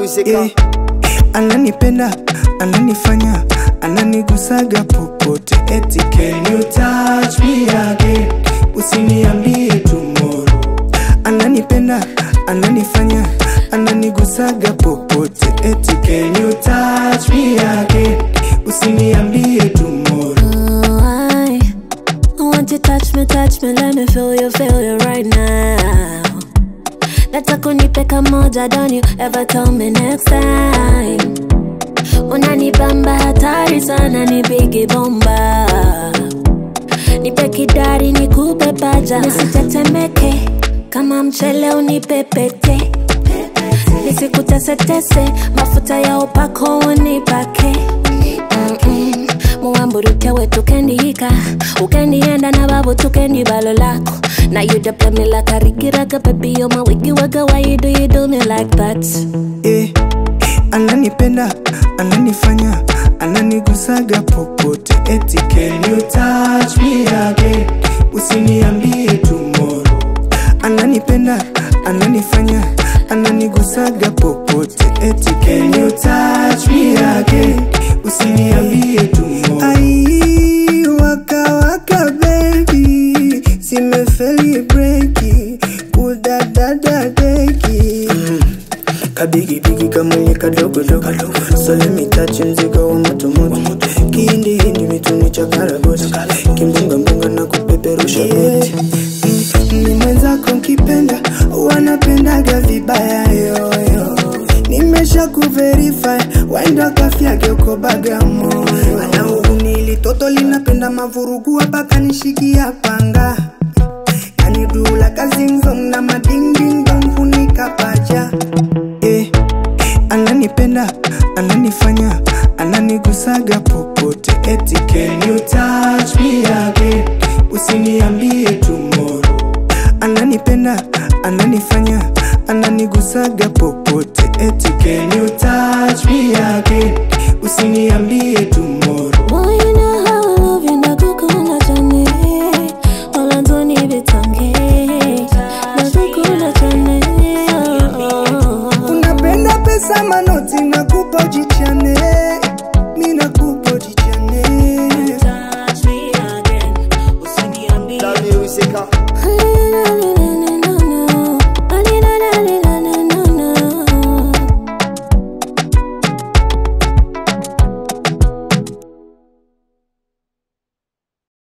musical. Eh, ananipenda ananifanya ananigusaga popote eti can you touch me again usiniambie tomorrow ananipenda ananifanya ananigusaga popote eti can you touch me again usiniambie tomorrow Oh, I, I want you touch me, touch me, let me feel you, feel you right now. Nataka unipe kamoja, don't you ever tell me next time. Unanibamba hatari sana, ni bigi bomba. Nipe kidari, nikupe paja, nisitetemeke kama mchele, unipepete nisikutesetese, mafuta ya upako unipake Mm-mm. muwamburuke wetu kendihika ukendienda na babu tukendi balo lako Now you the play me like a Ricky Raga, baby, you're my wiggy wagga. Why you do you do me like that? eh, ananipenda ananifanya ananigusaga popote eti can you touch me again usiniambie tomorrow ananipenda ananifanya ananigusaga popote eti can you touch me again usiniambie tomorrow ai waka waka baby zimefeli breki kudadada deki kabigibigi kamwenye kadogodogo so let me touch mzigo wa motomoto kihindihindi mituni cha karagoti kimbungambunga na kupeperusha goti Mm, ni mwenzako nkipenda wanapendaga vibaya yoyo nimesha kuverify waenda kafyake uko bagamoyo anaurunili toto linapenda mavurugu hapa nishikia panga kanidula kazingzong na madingdingdong funika paja eh, ananipenda ananifanya ananigusaga popote eti can you touch me again